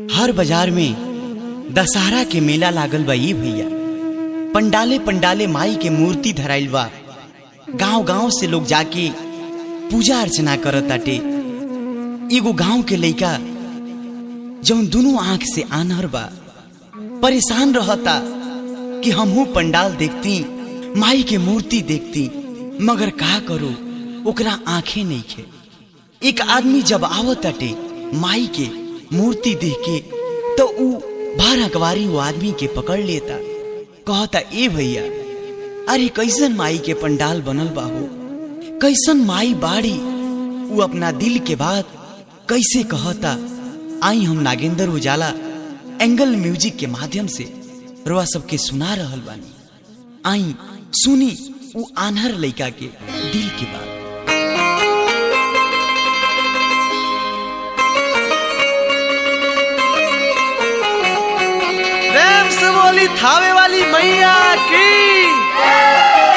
हर बाजार में दशहरा के मेला लागल बा ई भैया पंडाले पंडाले माई के मूर्ति धराइल बा गांव गांव से लोग जाके पूजा अर्चना करत ताटे एगो गांव के लइका जौन दुनू आंख से आनहर बा परेशान रहता कि हमहू पंडाल देखती माई के मूर्ति देखती मगर का करो ओकरा आंखें नहीं खे एक आदमी जब आवत ताटे माई के मूर्ति देख के तो ऊ भर अखबारी वो आदमी के पकड़ लेता कहता ए भैया अरे कैसन माई के पंडाल बनल बा हो कैसन माई बाड़ी ऊ अपना दिल के बात कैसे कहता आई हम नागेंद्र उजाला एंगल म्यूजिक के माध्यम से रोआ सबके सुना रहल बानी आई सुनी ऊ आन्हर लइका के दिल की बात प्रेम से बोली थावे वाली मैया की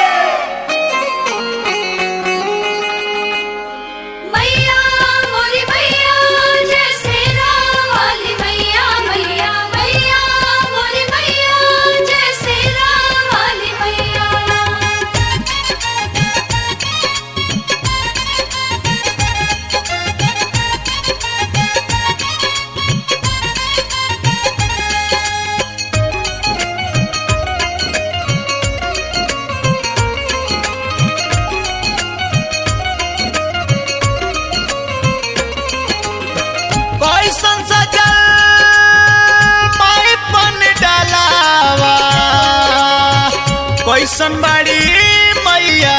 मैया मोरी मैया जैसे राम वाली मैया मैया मैया मोरी मैया जैसे राम वाली मैया कैसन सजल माई पन डलावा कैसन बड़ी मैया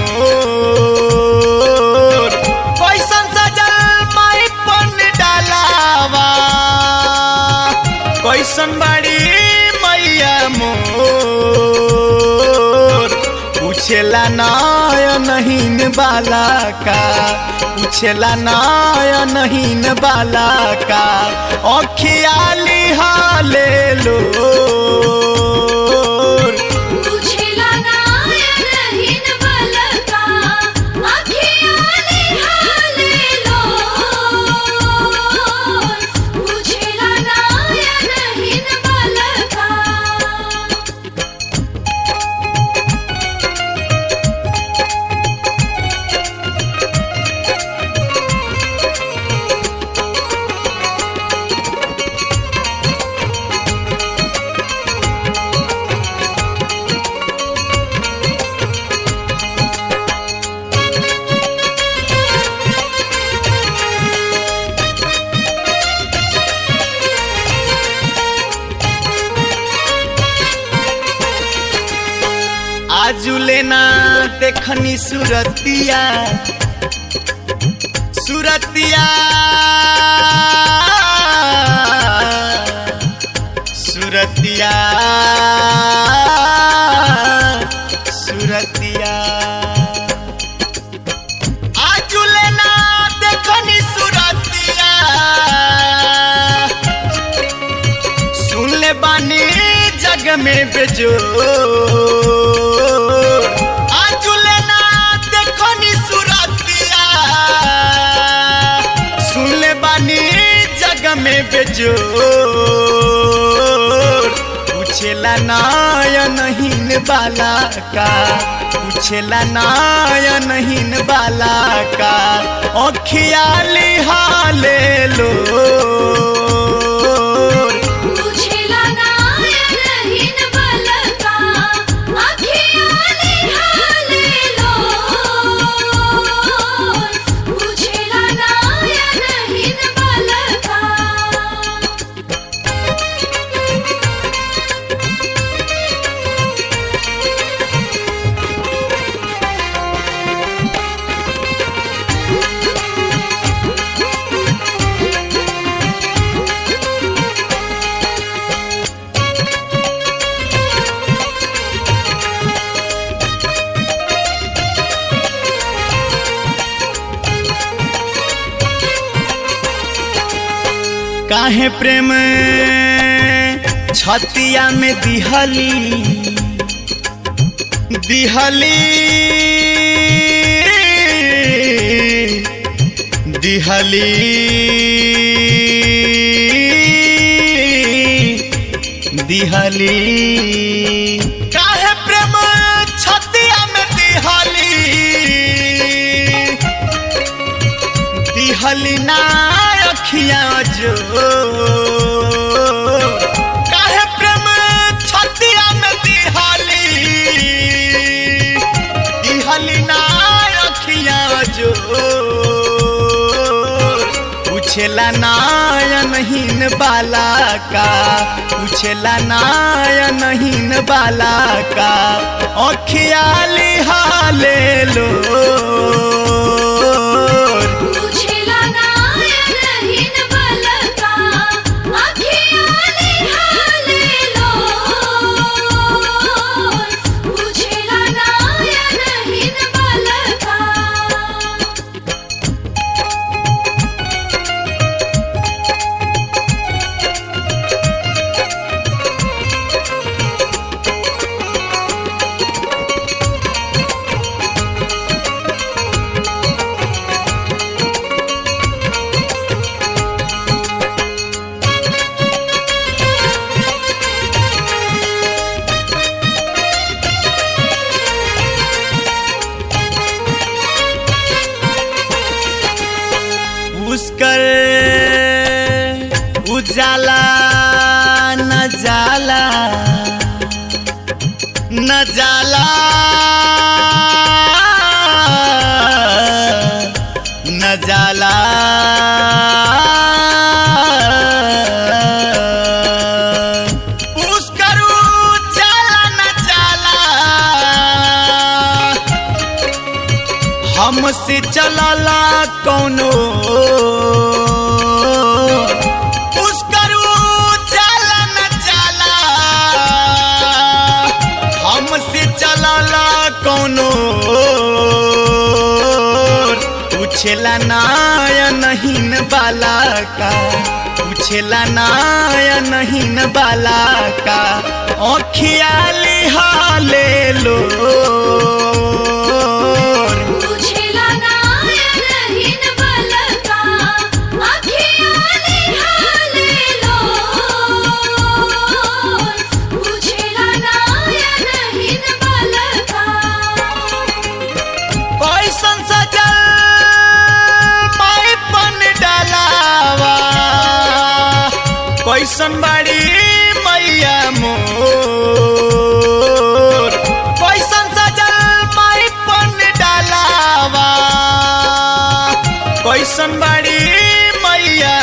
मोर कैसन सजल माई पन डलावा कैसन बड़ी मैया मोर पूछेला नाय नहीन बाला का पूछेला नाय नहीन बाला का अखियाली हाले लो तुझे लगाया नहीं न बलका अखियाँ निहाले लो तुझे लगाया नहीं न बलका आजुले ना देखनी सुरतिया सुरतिया सुरतिया सुरतिया आजुले ना देखनी सुरतिया सुन ले बानी जग में बेजो आजुले ना देखो नी सुरतिया सुन ले बानी जग में बेजो पूछेला नाय नहीन बाला का पूछेला नाय नहीन बाला का अखियाली हाले लो तुझे लगाया नहीं न बलका अखियाँ निहाले लो तुझे लगाया नहीं न बलका काहे प्रेम छतिया में दिहली दिहली दिहली दिहली काहे प्रेम छतिया में दिहली दिहली ना अखियां जो काहे प्रेम छतिया में दिहली दिहली ना अखियां जो पूछेला नायनहीन बाला का पूछेला नायनहीन बाला का अखियाली हाले लो पूछेला नायनहीन बलका अखियाली हाले लो पूछेला नायनहीन बलका उसकर उजाला न जाला न जाला न जाला उसकर उजाला न जाला हमसे चलला कौनो पुष्कर जाला न जाला हमसे चलला कौनो पूछेला नायनहीन बाला का पूछेला नायनहीन बाला का अखियाली हाले लो पूछेला नायनहीन बलका अखियाली हाले लो पूछेला नायनहीन बलका कैसन सजल माई पन डलावा कैसन बड़ी मैया मोर कैसन सजल माई पन डलावा कैसन बड़ी मैया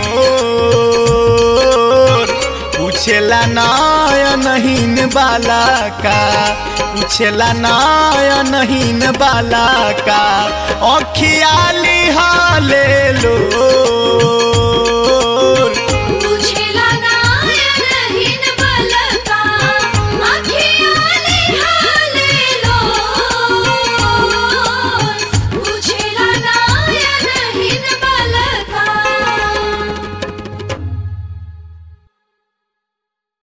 मोर पूछेला नायनहीन बाला का पूछेला नायनहीन बाला का अखियाली हाले लो